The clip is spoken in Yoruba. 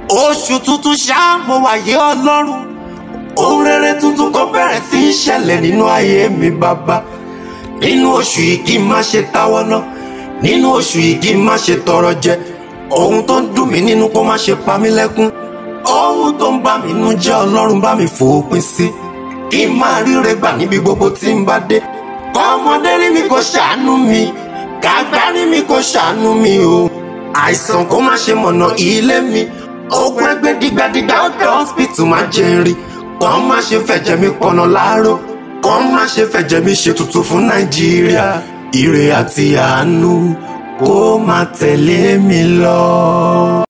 oṣù tuntun ṣá mo wáyé ọlọ́run ohun rere tuntun kan bẹ̀rẹ̀ sí í ṣẹlẹ̀ nínú ayé mi bàbá nínú oṣù yìí kí n má ṣe táwọ́ ná nínú oṣù yìí kí n má ṣe tọrọ jẹ ohun tó ń dùn mí nínú kó má ṣe pa mí lẹ́kún ohun tó ń bà mí nú jẹ́ ọlọ́run bá mi fòpin sí kí n máa ríre gbà níbi gbogbo tí n bá dé kọ́mọdé rí mi kó ṣàánú mi kàgbá rí mi kó ṣàánú mi o àìsàn kó má ṣe mọ̀nà ilé mi ogun ẹgbẹ́ dìgbàdìgbà ọ̀dọ̀ hospital má jẹ́ rí kàn má ṣe fẹ̀jẹ̀ mi pọ̀nà láàárọ̀ kàn má ṣe fẹ̀jẹ̀ mi ṣe tuntun fún nàìjíríà ire àti àánú kó má tẹ̀lé mi lọ.